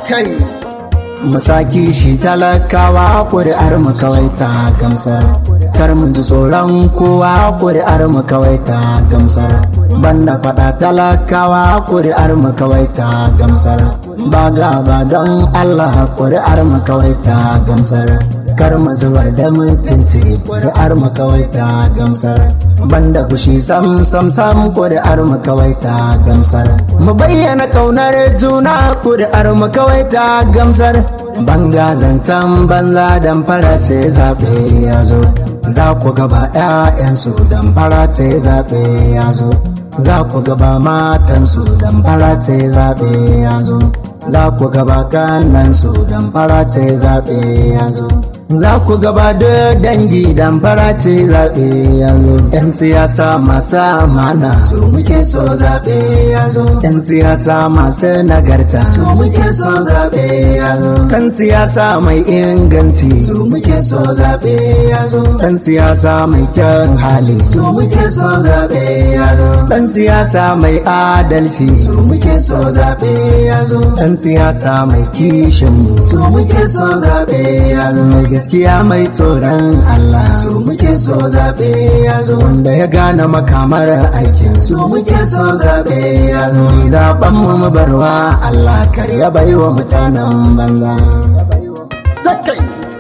kai musaki shi talakawa ƙuri'ar mu kawai ta gamsar kar mu ji tsoron kowa ƙuri'ar mu kawai ta gamsar banda faɗa talakawa ƙuri'ar mu kawai ta gamsar ba gaba don Allah ƙuri'ar mu kawai ta gamsar kar mu zubar da mutunci ƙuri'ar mu kawai ta gamsar banda fushi sam sam sam ƙuri'ar mu kawai ta gamsar mu bayyana ƙaunar juna ƙuri'ar mu kawai ta gamsar banga zancen banza dan farace zaɓe ya zo za ku gaba 'ya'yansu dan farace zaɓe ya zo za ku gaba matansu dan farace zaɓe ya zo za ku gaba kannansu dan farace zaɓe ya zo za ku gaba da dangi dan farace zaɓe ya zo yan siyasa masu amana su muke so zaɓe ya zo yan siyasa masu nagarta su muke so zaɓe ya zo ɗan siyasa mai inganci su muke so zaɓe ya zo ɗan siyasa mai kyan hali su muke so zaɓe ya zo ɗan siyasa mai adalci su muke so zaɓe ya zo ɗan siyasa mai kishin su muke so zaɓe ya zo mai gaskiya mai tsoron Allah su muke so zaɓe ya zo wanda ya gane makamar aikin su muke so zaɓe ya zo zaɓen mu mu barwa Allah kar ya bai wa mutanen banza Zakai.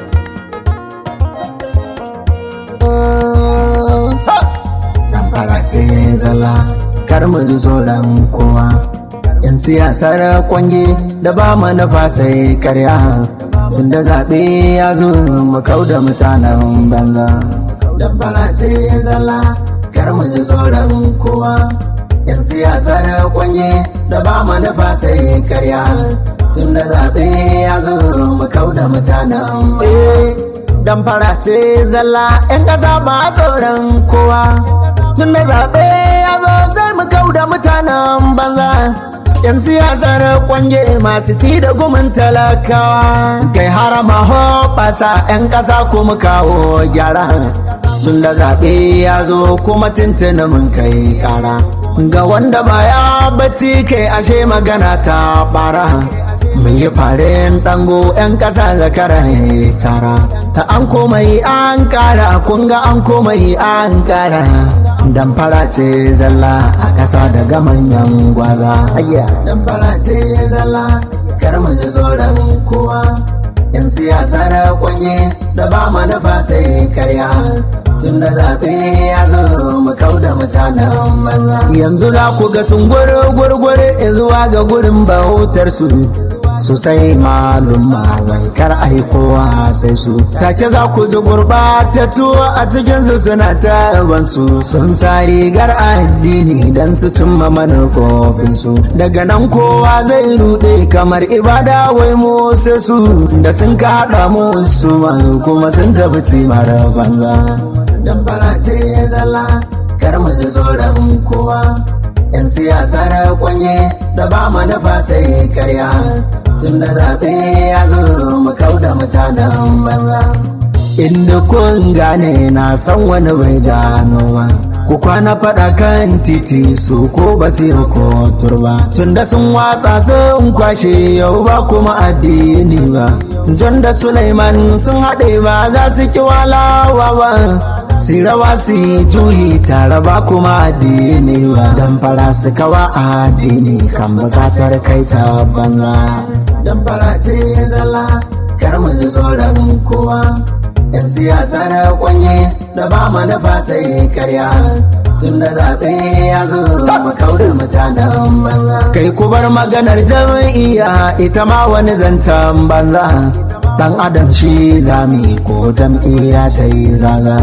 Dan farace zala kar mu ji tsoron kowa yan siyasar kwange da ba manufa sai karya tunda zaɓe ya zo mu kau da mutanen banza dan farace zala kar mu ji tsoron kowa yan siyasar kwange da ba manufa sai karya tunda zaɓe ya zo mu kau da mutanen dan farace zalla yan ƙasa ba tsoron kowa tunda zaɓe ya zo sai mu kau da mutanen banza yan siyasar kwange masu ci da gumin talakawa kai harama hoɓasa yan ƙasa kuma kawo gyara tun da zaɓe ya zo kuma tuntuni mun kai ƙara ga wanda baya bacci kai ashe magana ta ɓara mun yi farin ɗango 'yan ƙasa zakara tara ta an komai an ƙara kun ga an komai an ƙara dan ce zalla a ƙasa daga manyan gwaza dan ce zalla kar mu ji tsoron kowa yan siyasa da kwanye da ba manufa sai karya tun da zaɓe ya zo mu kau da mutanen banza yanzu za ku ga sun gwargwargware zuwa ga gurin bautar su sosai malumma wai kar ai kowa sai su take za ku ji gurbatattu a cikin su suna tarban su sun sa rigar addini dan su cimma manufofin su daga nan kowa zai rude kamar ibada wai mu sai su da sun kaɗa musu kuma sun tafi cimar banza dan barace zalla kar mu ji tsoron kowa yan siyasa da kwanye da ba manufa sai karya tun da zaɓe ya zo mu kau da mutanen banza inda kun gane na san wani bai gano ba ku kwana faɗa kan titi su ko ba su ko turba tunda sun watsa sun kwashe yau ba kuma addini ba John da Suleiman sun haɗe ba za su ki walawa ba si rawa su juyi tare ba kuma addini ba dan fara su kawa addini kan bukatar kai ta banza dan fara ce zalla kar mu ji tsoron kowa yan siyasa na kwanye da ba manufa sai karya tun da zaɓe ya zo mu kaurin mutanen banza kai ku bar maganar jam'iyya ita ma wani zancen banza dan adam shi zami ko jam'iyya ta yi zaza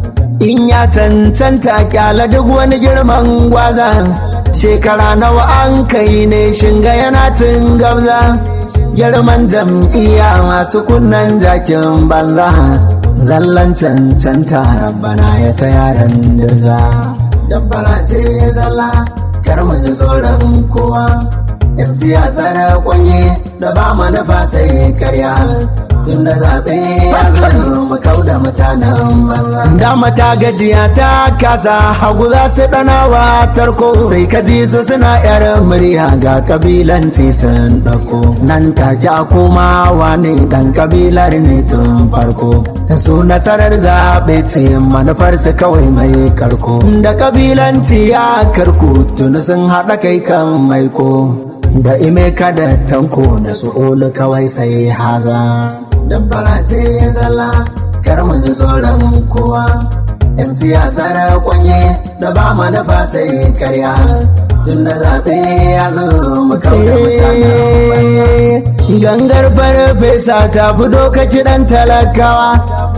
in ya cancanta kyala duk wani girman gwaza shekara nawa an kai ne shinga yana cin gabza girman jam'iyya masu kunnan jakin banza zallan cancanta rabbana ya ta yaran dirza dabbara ce zalla kar mu ji tsoron kowa yan siyasa na kwanye da ba manufa sai karya tunda zaɓe ya zo mu kau da mutanen banza. Dama ta gajiya ta kasa hagu za su ɗanawa tarko sai ka ji su suna yar murya ga kabilanci sun ɗauko. Nan ta ja komawa ne dan kabilar ne tun farko. Su nasarar zaɓe ce manufarsu kawai mai karko. Da kabilanci ya karko tuni sun haɗa kai kan maiko. Da ime da tanko da su olu kawai sai haza. Dan farace zalla kar mu ji tsoron kowa. Yan siyasa da kwanye da ba manufa sai karya. Tun da zaɓe ya zo mu kauda mutanen Gangar farfesa ta fito ka kiɗan talakawa.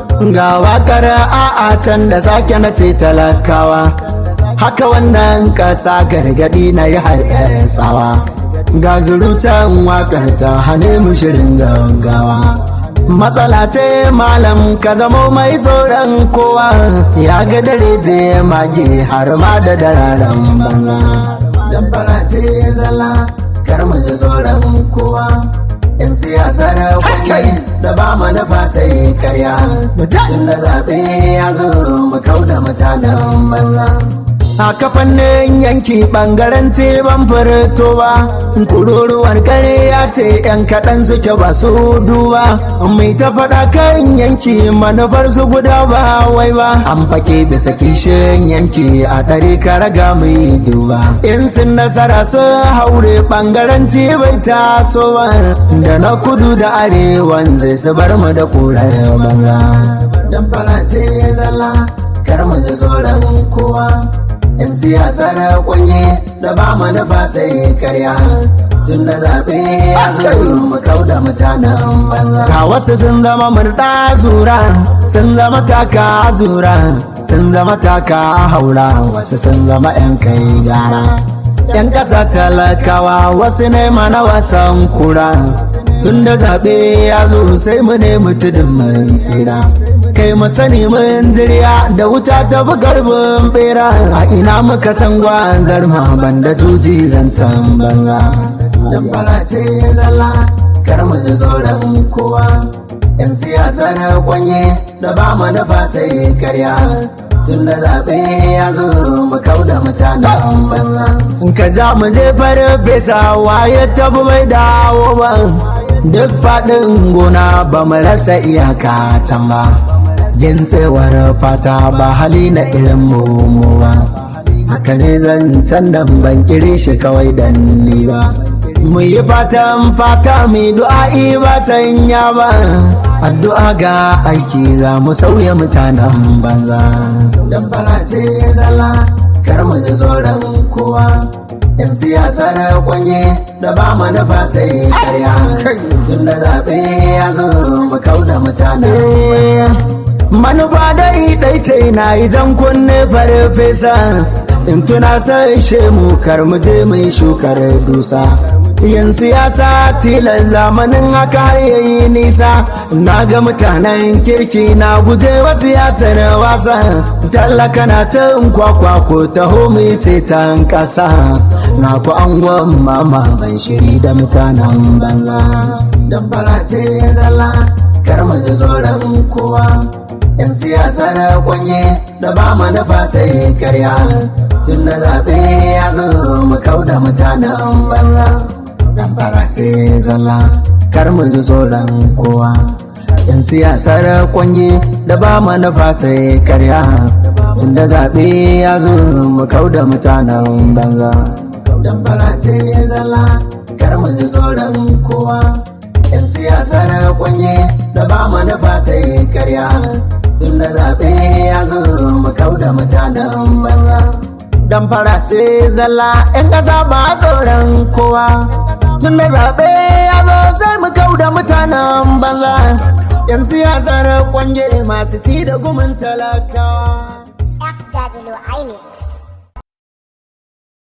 Ga wakar a'a can da sake na ce talakawa. Haka wannan ƙasa gargaɗi na yi har tsawa. Ga zurutan wakar ta hane mu shirin gaggawa. Matsala ce malam ka zamo mai tsoron kowa ya ga dare je mage har ma da dararen banza. Dan ce zalla kar mu ji tsoron kowa. Yan siyasa da kwakwai da ba manufa sai karya. Mutum da zaɓe ya zo mu kau da mutanen banza. a kafannin yanki bangaren ce ban furto ba kururuwar kare ya ce yan kaɗan suke ba su duba mai ta faɗa kan yanki manufar su guda ba wai ba an fake bisa kishin yanki a ɗari raga mai duba in sun nasara su haure bangaren ce bai taso ba da na kudu da arewan zai su bar mu da kurar banza dan farace zalla kar mu ji tsoron kowa yan siyasa na kwanye da ba manufa sai karya tun da zaɓe ya zo mu kau da mutanen banza ga wasu sun zama murɗa zura sun zama taka zura sun zama taka haura wasu sun zama yan kai gara yan ƙasa talakawa wasu ne mana wasan kura tun da zaɓe ya zo sai mu ne tudun mun tsira kai mu sani mun jirya da wuta ta fi garbin bera a ina muka san gwanzar ma banda juji zancen banza dan ce zalla kar mu ji tsoron kowa yan siyasa na kwanye da ba manufa sai karya tun da zaɓe ya zo mu kau da mutanen banza in ka ja mu je farfesa waye tafi bai dawo ba duk faɗin gona ba mu rasa iyaka can ba yin tsewar fata ba hali na irin mu ba haka ne zancen nan ban kiri shi kawai dan ni ba mu yi fatan fata mai du'a'i ba sanya ba addu'a ga aiki za mu sauya mutanen banza dan ce zalla kar mu ji tsoron kowa yan siyasa na kwanye da ba manufa sai karya tun da zaɓe ya zo mu kau da mutanen manufa dai ɗaitai na yi jan kunne farfesa in tuna sai shemu kar mu je mai shukar dusa yan siyasa tilan zamanin haka har yayi nisa na ga mutanen kirki na guje wa siyasar wasa tallaka na ta kwakwa ko taho mai ceton ƙasa na ku angon mama ban shiri da mutanen banza dan ce zalla kar mu ji tsoron kowa yan siyasa na kwanye da ba manufa sai karya tun da zaɓe ya zo mu kau da mutanen banza dan ce zalla kar mu ji tsoron kowa yan siyasar kwanye da ba manufa sai karya tun da zaɓe ya zo mu kau da mutanen banza dan ce zalla kar mu ji tsoron kowa yan siyasar kwanye da ba manufa sai karya tun da zaɓe ya zo mu kau da mutanen banza dan ce zalla yan ƙasa ba tsoron kowa tun da zaɓe ya zo sai mu kau da mutanen banza yan siyasar kwanye masu ci da gumin talakawa FW Inix.